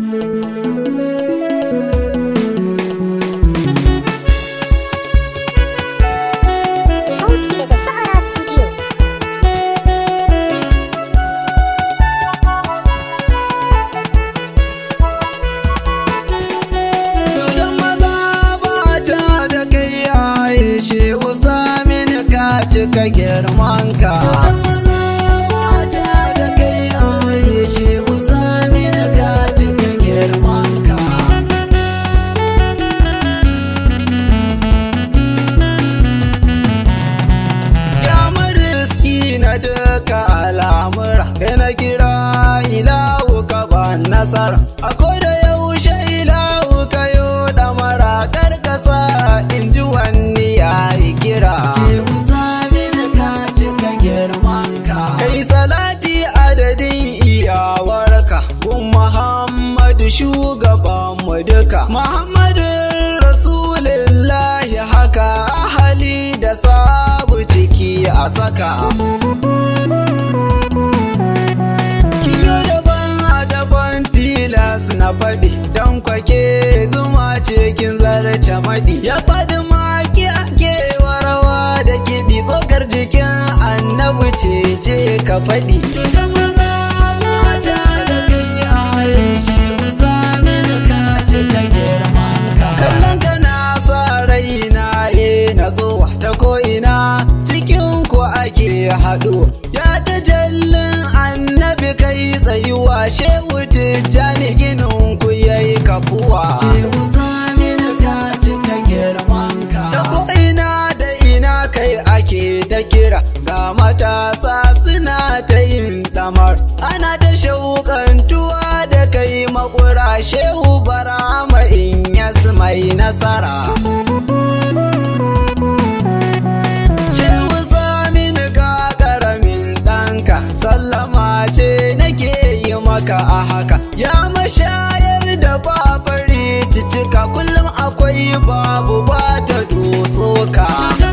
Sauti daga Sha'ara Studio. Dodon maza ba ta da kai yaye shi usamin ka cika girman ka. Dodon maza ba ta da kai yaye shi usamin ka cika girman ka. Ya mariski na duka al'amura kai na kira ilahu ka ba nasara akwai da yaushe ilahu ka yo damara karkasa in ji wani ya yi kira kai salati adadin iyawarka gun muhammadu shugabanmu duka muhammadin rasulillahi haka ahali da sabu ciki a saka Kiyo daban a daban tilas na faɗi don kwake zuma cikin zarce maɗi ya faɗi maki ake warawa da kiɗi tsokar jikin annabi ce ce ka faɗi kallon ka na sa raina e na zuwa ta ko'ina cikin ku ake haɗu ya ta jallin annabi kai tsayuwa shehu tijjani ginin ku yayi kafuwa ta ko'ina da ina kai ake ta kira ga matasa suna ta yin damar ana ta shauƙantuwa da kai makura shehu barama in yasu mai nasara Shehu Saminu ka karamin ɗanka sallama ce nake yi maka a haka ya mashayar da ba fari cicika kullum akwai babu ba ta doso ka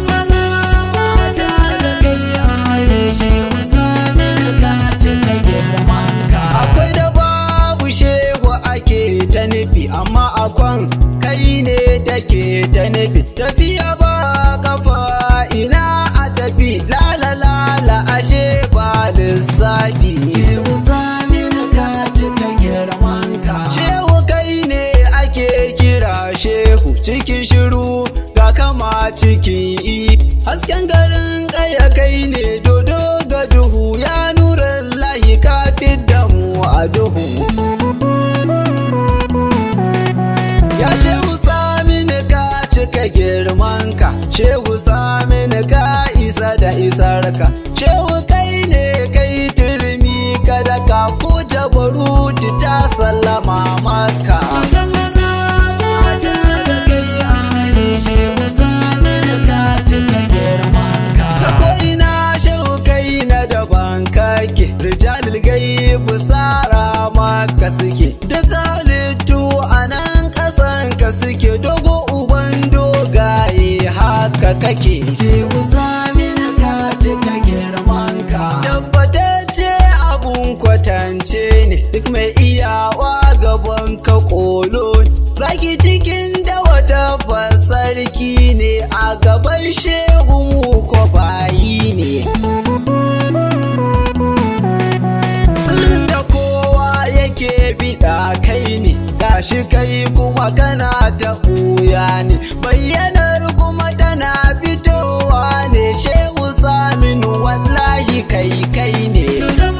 akwai da babu shehu ake ta nufi amma akwan kai ne take ta nufi tafiya ba kafa ina a tafi lala lala ashe ba lissafi shehu kai ne ake kira shehu cikin shiru ga kama cikin i hasken garin kaya kai ne dodo ga duhu ya nura lahi ka da mu a duhu Ya shehu samini ka cika girmanka Shehu samini ka isa da isarka Shehu kai ne kai turmi kada ka ko jabaruti ta sallama maka Ta ko'ina shehu kai na daban kake Rijalil gaibu tsara maka suke Duk halittu a nan ƙasan ka suke Dogo uban dogaye haka kake Tabbatacce abun kwatance ne Duk mai iyawa gaban ka kolo ne. Zaki cikin da wata sarki ne a gaban shehu ko bayi ne Sirrin da kowa yake biɗa kai ne gashi kai kuma kana ta ɓuya ne bayyanar kuma tana fitowa ne shehu saminu wallahi kai kai ne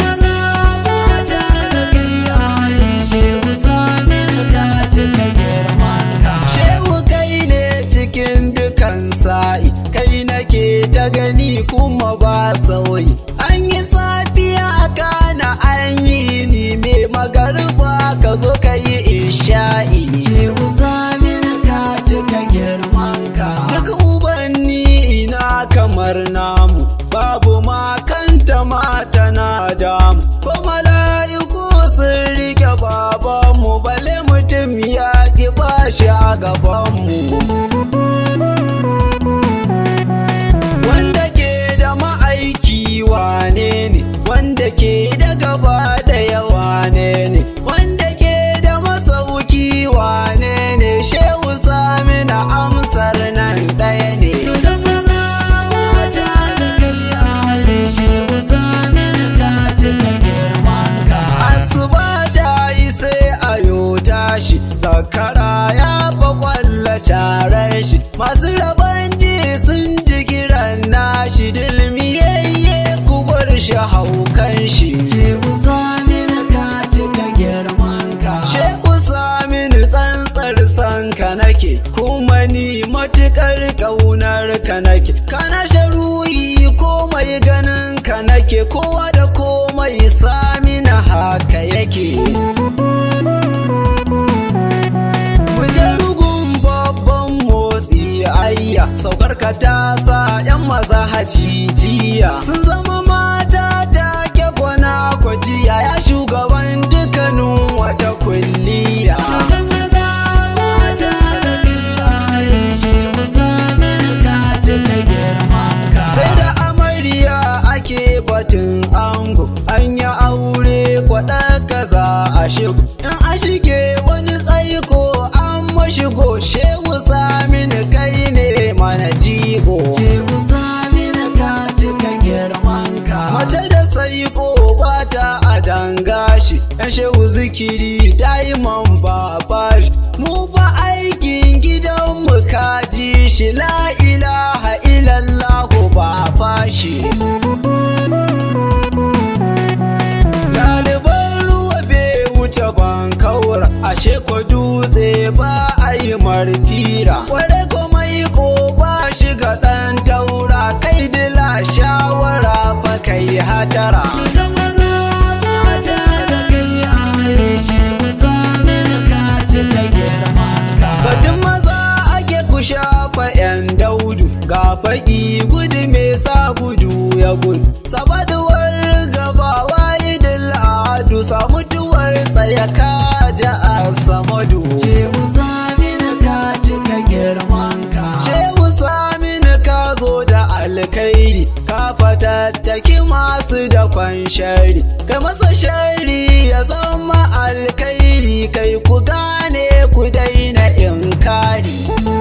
shehu kai ne cikin dukan sa'i kai nake ta gani kuma ba sauyi an yi safiya kana an yi ni mai magarba ka zo ka yi isha'i duk ubanni ina kamar namu babu makanta mata na damu ko mala'iku sun rike babanmu bale mutum ya ki bashi a gabanmu wanda ke da ma'aiki wane ne wanda ke da gaba da yawa ne ne wanda ke da masa zakara ya fa kwalla carar shi masu rabon ji sun ji kiran nashi dilmiyayye ku bar shi haukan shi shehu samin ka cika girman ka shehu samin tsantsar san ka nake kuma ni matukar kaunar ka nake kana sharuyi komai ganin ka nake kowa da komai samina haka yake Muje rugun babban motsi ayya saukar ka ta sa yan maza hajijiya sun zama mata take kwana kwajiya ya shugaban dukkanin wata kulliya sai da amarya ake batun ango an yi aure kwaɗa kaza a shigo in a shige wani tsaiko an mashigo shehu samin kai ne mana jigo shehu samin ka cika girman ka mace da saiko bata a dangashi yan shehu zikiri daiman babari mu ba aikin gidanmu kaji shi la ilaha illallahu ba fashi Ɗaliban ruwa bai wuce ban kaura ashe ko dutse ba a yi marfira kware ko mai ko ba shiga ɗan taura kai dila shawara fa kai hatara Batun maza ake ku shafa 'yan daudu ga faɗi gudu me sa gudu ya gudu sabaduwar gaba walidin adu samutuwar tsaya ka ja a samadu shehu saminu ka cika girman ka shehu saminu ka zo da alkairi ka fatattaki masu da kwan shari kai masa shari ya zama alkairi kai ku gane ku daina inkari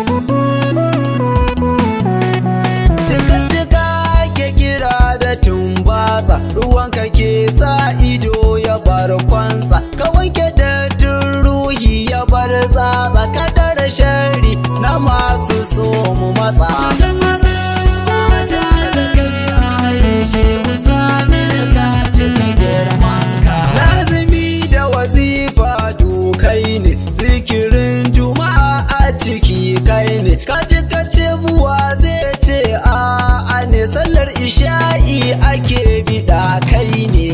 Cika-cika ke kira da tumbatsa ruwan ka ke sa ido ya bar kwansa ka wanke dattun ruhi ya bar tsatsa kadar shari na masu so mu matsa Lazimi da wazifa dukai ne zikirin juma'a a ciki kai ne kaji kace buwa zai ce a a ne sallar isha'i ake bida kai ne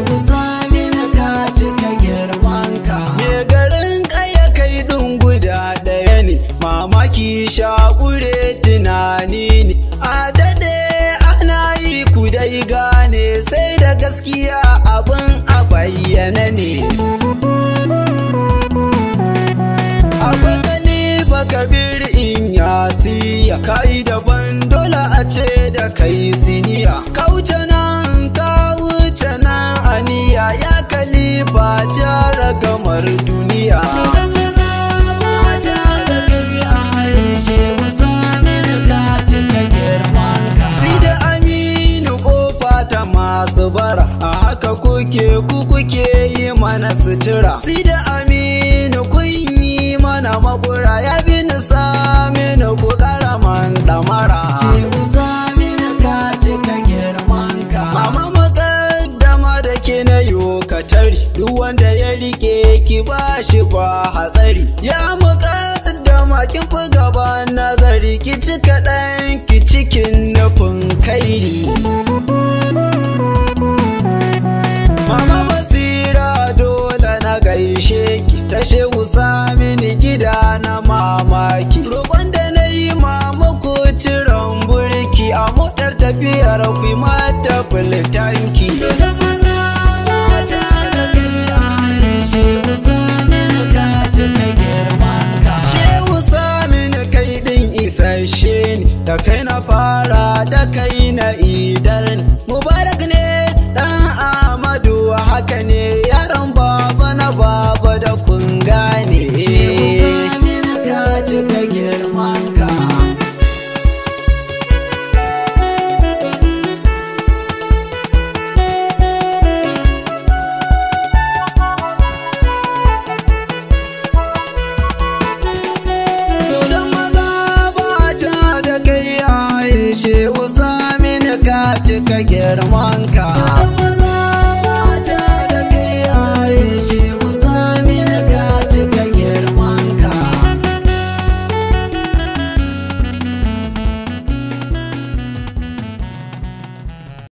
Me garin kaya kai ɗin guda ɗaya ne mamaki shakure tunani ne a daɗe ana yi ku dai gane sai da gaskiya abin a bayyana ne akwai kalifa kabir in yasiya kai daban dole a ce da kai siniya ka wuce nan ka wuce nan aniya ya kalifa jara gamar duniya Si da aminu kofa ta masu bara a haka kuke ku kuke yi mana sutura Si da aminu kun yi mana makura ya bi ni saminu ku karaman damara Mama mukaddama da ke na yo katari duk wanda ya rike ki ba shi ba hatsari ya mukaddama kin fi gaba nazari ki cika ɗan ki cikin nufin kairi Mama basira dole na gaishe ki ta shehu